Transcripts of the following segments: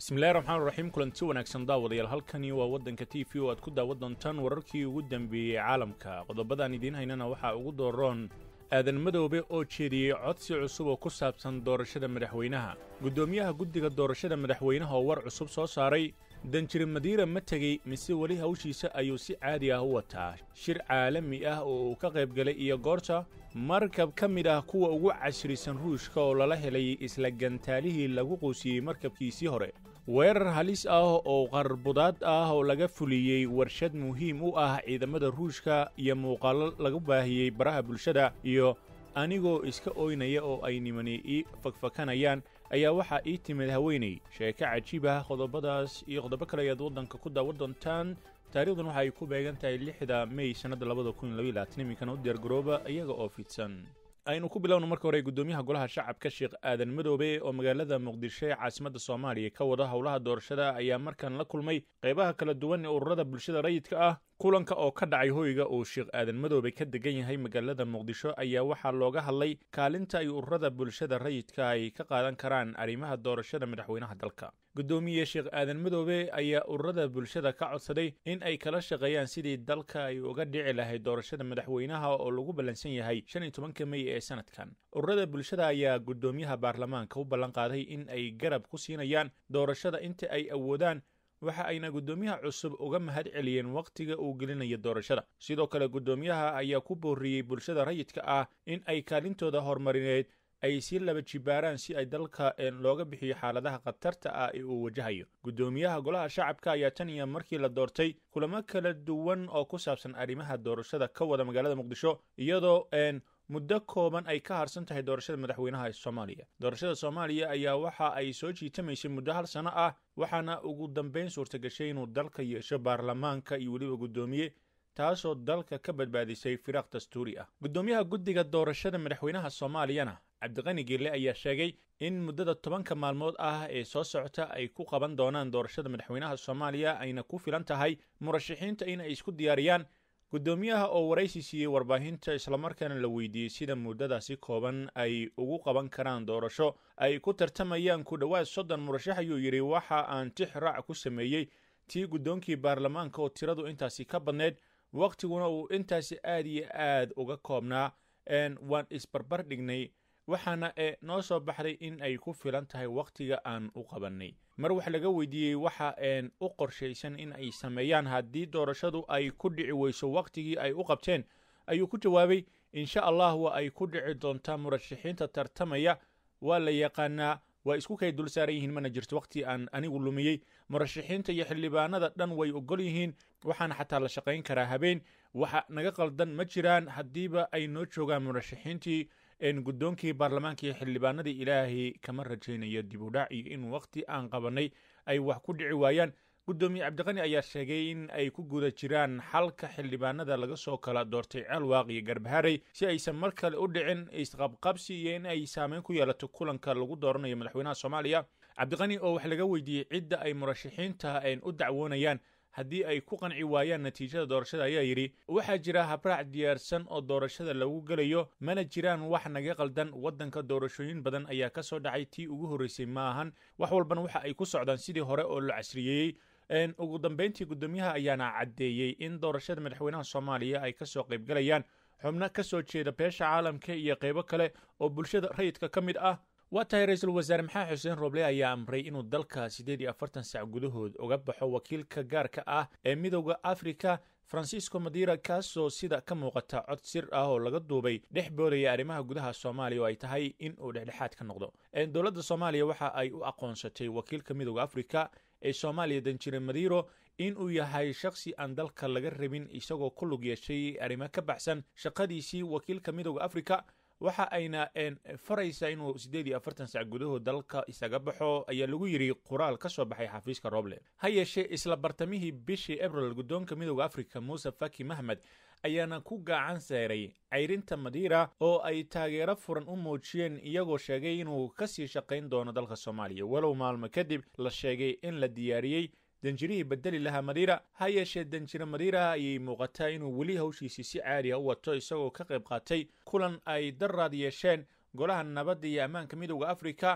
bismillahi raxmaan raxiim kulanti wanaagsan daawadayaal halkani waa waddanka t v oo aad ku daawan doontaan wararkii ugu dambeeyey caalamka qodobadaan idiin haynana waxaa ugu dooroon aadan madoobe oo jeediyey codsi cusub oo ku saabsan doorashada madaxweynaha guddoomiyaha guddiga doorashada madaxweynaha oo war cusub soo saaray danjire madiira ma tegey mise weli hawshiisa ayuu si caadi ah u wataa shir caalami ah oo uu ka qayb galay iyo goorta markab ka mid ah kuwa ugu cashrisan ruushka oo lala helay isla gantaalihii lagu quusiyey markabkiisii hore weerar halis ah oo qarbudaad ah oo laga fuliyey warshad muhiim u ah ciidamada ruushka iyo muuqaallo lagu baahiyey baraha bulshada iyo anigoo iska ooynaya oo ay nimani ii fakfakanayaan ayaa waxaa ii timid haweenay sheeko cajiib ah qodobadaas iyo qodobo kale ayaad waddanka ku daawan doontaan taarikhdan waxa ay ku beegan tahay lixda mey sannadda labada kun iyo labaatan iminkana u diyaargarooba iyaga oo fidsan aynu ku bilowno marka hore guddoomiyaha golaha shacabka sheekh aadan madoobe oo magaalada muqdisho ee caasimadda soomaaliya ka wada howlaha doorashada ayaa markan la kulmay qaybaha kala duwan ee ururada bulshada rayidka ah kulanka oo ka dhacay hoyga uu sheekh aadan madoobe ka degan yahay magaalada muqdisho ayaa waxaa looga hadlay kaalinta ay ururada bulshada rayidka ay ka qaadan karaan arrimaha doorashada madaxweynaha dalka guddoomiye sheekh aadan madoobe ayaa ururada bulshada ka codsaday in ay kala shaqeeyaan sidii dalka ay uga dhici lahayd doorashada madaxweynaha oo lagu ballansan yahay shan iyo tobanka mey ee sanadkan ururada bulshada ayaa guddoomiyaha baarlamaanka u ballan qaaday in ay garab ku siinayaan doorashada inta ay awoodaan waxa ayna guddoomiyaha cusub uga mahad celiyeen wakhtiga uu gelinayo doorashada sidoo kale guddoomiyaha ayaa ku booriyey bulshada rayidka ah in ay kaalintooda horumarineed ay sii laba jibaaraan si ay dalka looga bixiyo xaaladaha khatarta ah ee uu wajahayo guddoomiyaha golaha shacabka ayaa tan iyo markii la doortay kulamo kala duwan oo ku saabsan arrimaha doorashada ka wada magaalada muqdisho iyadoo muddo kooban ay ka harsan tahay doorashada madaxweynaha soomaaliya doorashada soomaaliya ayaa waxa ay soo jiitamaysay muddo hal sano ah waxaana ugu dambayn suurtagashay inuu dalka yeesho baarlamaanka iyo weliba guddoomiye taasoo dalka ka badbaadisay firaaq dastuuri ah guddoomiyaha guddiga doorashada madaxweynaha soomaaliyana cabdiqani geelle ayaa sheegay in muddada tobanka maalmood ah ee soo socota ay ku qaban doonaan doorashada madaxweynaha soomaaliya ayna ku filan tahay murashaxiinta in ay isku diyaariyaan guddoomiyaha oo waraysi siiyey warbaahinta islamarkaana la weydiiyey sida muddadaasi kooban ay ugu qaban karaan doorasho ay ku tartamayaan ku dhowaad soddon murashax ayuu yidhi waxa aan tix raac ku sameeyey tii guddoonkii baarlamaanka oo tiradu intaasi ka badneyd wakhtiguna uu intaasi aad iyo aad uga koobnaa waan isbarbar dhignay waxaana ee noo soo baxday in ay ku filan tahay wakhtiga aan u qabannay mar wax laga weydiiyey waxa een u qorshaysan in ay sameeyaan haddii doorashadu ay ku dhici weyso wakhtigii ay u qabteen ayuu ku jawaabay insha allah waa ay ku dhici doontaa murashaxiinta tartamaya waa la yaqaanaa waa isku kay dul saaran yihiin mana jirto wakhti aan anigu lumiyey murashaxiinta iyo xildhibaanada dhan way ogol yihiin waxaana xataa la shaqayn karaa habeen waxa naga qaldan ma jiraan haddiiba ay noo joogaan murashaxiintii guddoonkii baarlamaanka iyo xildhibaanadii ilaahay kama rajaynayo dib u dhac iyo in wakhti aan qabannay ay wax ku dhici waayaan guddoomiye cabdiqani ayaa sheegay in ay ku guda jiraan xalka xildhibaanada laga soo kala doortay ceelwaaq iyo garbaharey si aysan mar kale u dhicin isqabqabsi iyo in ay saameyn ku yeelato kulanka lagu dooranayo madaxweynaha soomaaliya cabdiqani oo wax laga weydiiyey cidda ay murashaxiinta u dacwoonayaan haddii ay ku qanci waayaan natiijada doorashada ayaa yidhi waxaa jira habraac diyaarsan oo doorashada lagu gelayo mana jiraan wax naga qaldan waddanka doorashooyin badan ayaa ka soo dhacay tii ugu horreysay ma ahan wax walbana waxa ay ku socdaan sidii hore oo la casriyeeyey ugu dambayntii guddoomiyaha ayaana caddeeyey in doorashada madaxweynaha soomaaliya ay kasoo qaybgalayaan xubno ka soo jeeda beesha caalamka iyo qaybo kale oo bulshada rayidka ka mid ah waa tahay ra-iisul wasaare maxamed xuseen roble ayaa amray inuu dalka siddeed iyo afartan sac gudahood uga baxo wakiilka gaarka ah ee midowda afrika francisco madira kaasoo sida ka muuqata cod sir ah oo laga duubay dhex boodaya arrimaha gudaha soomaaliya oo ay tahay in uu dhexdhexaad ka noqdo dowladda soomaaliya waxa ay u aqoonsatay wakiilka midowda afrika ee soomaaliya danjire madiro in uu yahay shakhsi aan dalka laga rabin isagoo ku lug yeeshay arrimo ka baxsan shaqadiisii wakiilka midowda afrika waxa ayna faraysaa inuu siddeed iyo afartan sac gudahood dalka isaga baxo ayaa lagu yidhi qoraal ka soo baxay xafiiska roble ha yeeshee isla bartamihii bishii abril guddoonka midowda afrika muuse faki mahmed ayaana ku gacan seeray cayrinta madiira oo ay taageero furan u muujiyeen iyagoo sheegay inuu ka sii shaqayn doono dalka soomaaliya walow maalmo kadib la sheegay in la diyaariyey danjirihii bedeli lahaa madiira ha yeeshee danjire madiira ayay muuqataa inuu weli hawshiisii si caadi a u wato isagoo ka qayb qaatay kulan ay daraad yeesheen golaha nabadda iyo ammaanka midowda afrika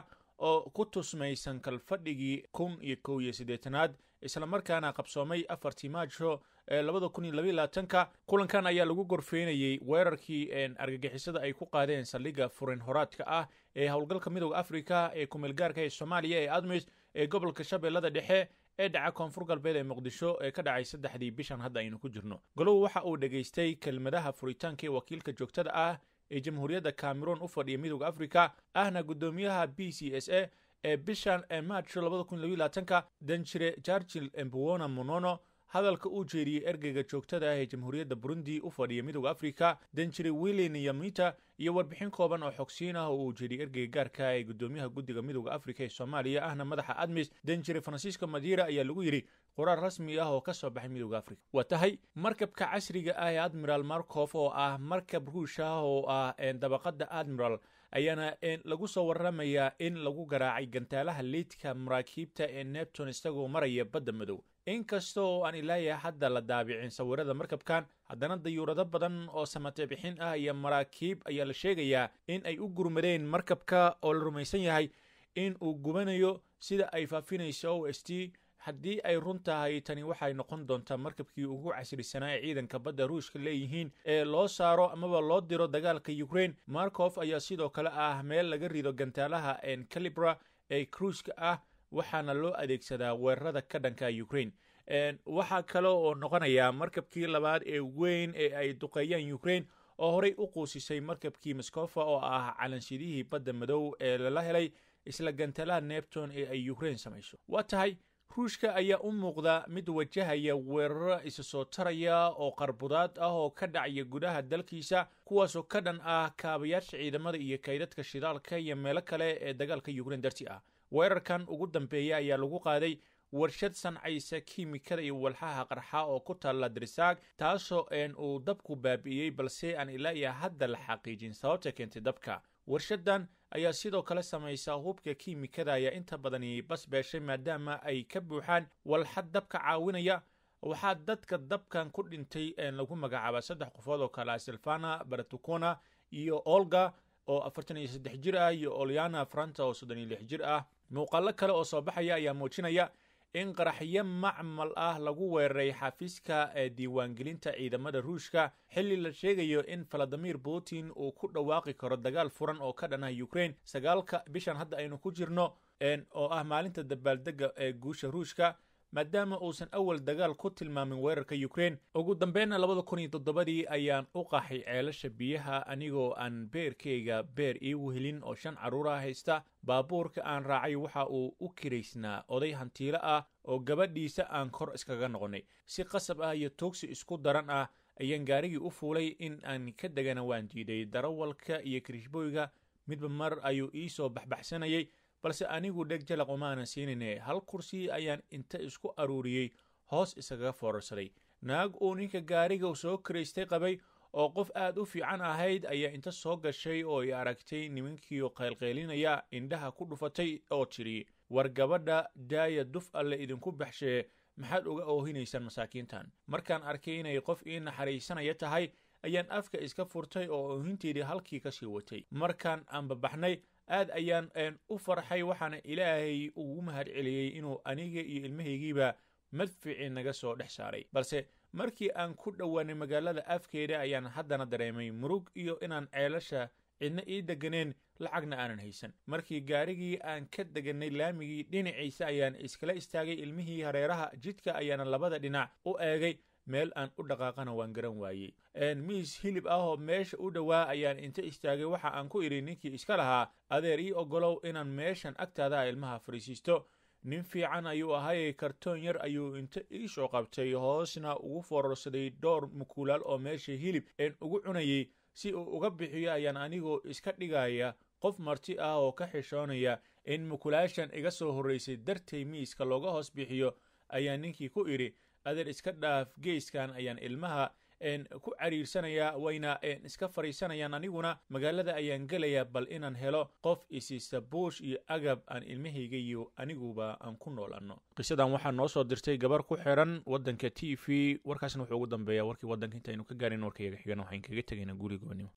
oo ku tusmaysan kalfadhigii kun iyo kow iyo siddeetanaad islamarkaana qabsoomay afartii maajo ee labada kun iyo labaiy labaatanka kulankan ayaa lagu gorfeynayey weerarkii argagixisada ay ku qaadeen saldhigga furin horaadka ah ee howlgalka midooda afrika ee kumeelgaarka ee soomaaliya ee admis ee gobolka shabeellada dhexe ee dhaca koonfur galbeed ee muqdisho ee ka dhacay saddexdii bishan hadda aynu ku jirno golow waxa uu dhegaystay kelmadaha furitaanka ee wakiilka joogtada ah ee jamhuuriyadda cameroon u fadhiya midooda afrika ahna guddoomiyaha b c s a ee bishan ee maajo labada kun labiy labaatanka danjire jargil embuwona monono hadalka uu jeediyey ergeyga joogtada ah ee jamhuuriyadda burundi u fadhiya midooda afrika danjire wilin yamita iyo warbixin kooban oo xogsiin ah oo uu jeediyey ergeyga gaarka ee guddoomiyaha guddiga midooda afrika ee soomaaliya ahna madaxa admis danjire francisco madira ayaa lagu yidhi qoraal rasmi ah oo ka soo baxay midooda afrika waa tahay markabka casriga ah ee admiral markof oo ah markab ruush ah oo ah dabaqada admiral ayaana lagu soo waramayaa in lagu garaacay gantaalaha liidka maraakiibta ee nepton isagoo maraya badda madow inkasta oo aan ilaaya hadda la daabicin sawirada markabkan haddana dayuurado badan oo samate bixin ah iyo maraakiib ayaa la sheegayaa in ay u gurmadeen markabka oo la rumaysan yahay in uu gubanayo sida ay faafinayso o s t haddii ay run tahay tani waxay noqon doontaa markabkii ugu casrisanaa ee ciidanka badda ruushka leeyihiin ee loo saaro amaba loo diro dagaalka ukraine markof ayaa sidoo kale ah meel laga rido gantaalaha calibra ee kruiska ah waxaana loo adeegsadaa weerarada ka dhanka ukraine waxaa kale oo noqonayaa markabkii labaad ee weyn ee ay duqeeyaan ukraine oo horey u quusisay markabkii moskofa oo ah calansidihii badda madow ee lala helay isla gantaalaha nepton ee ay ukraine samayso waa tahay ruushka ayaa u muuqda mid wajahaya weeraro isa soo taraya oo qarbudaad ah oo ka dhacaya gudaha dalkiisa kuwaasoo ka dhan ah kaabayaasha ciidamada iyo kaydadka shidaalka iyo meelo kale ee dagaalka ukraine darti ah weerarkan ugu dambeeya ayaa lagu qaaday warshad sancaysa kiimikada iyo walxaha qarxa oo ku taalla dirisaag taasoo een uu dabku baabi'iyey balse aan ilaa iyo hadda la xaqiijin sababta keentay dabka warshadan ayaa sidoo kale samaysa hubka kiimikada ayaa inta badani basbeeshay maadaama ay ka buuxaan walxad dabka caawinaya waxaa dadka dabkan ku dhintay lagu magacaaba saddex qofood oo kale ah silvana baratukona iyo olga oo afartan iyo saddex jir ah iyo oliana franta oo soddon iyo lix jir ah muuqaalo kale oo soo baxaya ayaa muujinaya in qaraxyo macmal ah lagu weeraray xafiiska ee diiwaangelinta ciidamada ruushka xilli la sheegayo in valadimir putin uu ku dhawaaqi karo dagaal furan oo ka dhan ah ukraine sagaalka bishan hadda aynu ku jirno oo ah maalinta dabaaldega ee guusha ruushka maadaama uusan awal dagaal ku tilmaamin weerarka ukraine ugu dambeynna labada kun iyo toddobadii ayaan u qaxay ceelasha biyaha anigoo aan beerkayga beer ii wehelin oo shan carruura haysta baabuurka aan raacay waxa uu u kiraysnaa oday hantiilo ah oo gabadhiisa aan kor iskaga noqonnay si qasab ah iyo tuugsi isku daran ah ayaan gaarigii u fuulay in aan ka degana waan diiday darawalka iyo kirishbooyga midba mar ayuu ii soo baxbaxsanayay balse anigu dheg jalaq umaanan siinayne hal kursi ayaan inta isku aruuriyey hoos isagaga foorarsaday naag uu ninka gaariga soo kiraystay qabay oo qof aad u fiican ahayd ayaa inta soo gashay oo i aragtay nimankiioo qaylqaylinaya indhaha ku dhufatay oo tidhi war gabadha daaya duf alle idinku baxshee maxaad uga oohinaysaan masaakiintan markaan arkay inay qof ii naxariisanaya tahay ayaan afka iska furtay oo oohinteedii halkii kasii watay markaan aanbabaxnay aad ayaan u farxay waxaana ilaahay ugu mahad celiyey inuu aniga iyo ilmahaygiiba madficii naga soo dhex saaray balse markii aan ku dhowaanay magaalada afkeeda ayaan haddana dareemay murug iyo inaan ceelasha cidna ii deganeen lacagna aanan haysan markii gaarigii aan ka deganay laamigii dhinaciisa ayaan iskala istaagay ilmihii hareeraha jidka ayaana labada dhinac u eegay meel aan u dhaqaaqana waan garan waayey miis hilib ah oo meesha u dhowaa ayaan inta istaagay waxa aan ku idhi ninkii iska lahaa adeer ii ogolow inaan meeshan agtaada ilmaha fariisiisto nin fiican ayuu ahay kartoon yar ayuu inta ii soo qabtay hoosna ugu foorarsaday dhowr mukuulaal oo meesha hilib een ugu cunayay si uu uga bixiyo ayaan anigoo iska dhigaya qof marti ah oo ka xishoonaya in mukulaashan iga soo horraysay dartay miiska looga hoos bixiyo ayaa ninkii ku idhi adeer iska dhaaf geyskan ayaan ilmaha ku cariirsanayaa wayna iska fadhiisanayaan aniguna magaalada ayaan gelayaa bal inaan helo qof isiisa buush iyo agab aan ilmahayga iyo aniguba aan ku noolanno qisadan waxaa noo soo dirtay gabar ku xiran waddanka t v warkaasna wuxuu ugu dambeeya warkii waddanka intaynu ka gaarin warkayaga xigana waxayn kaga tegaynaa gurigoonimo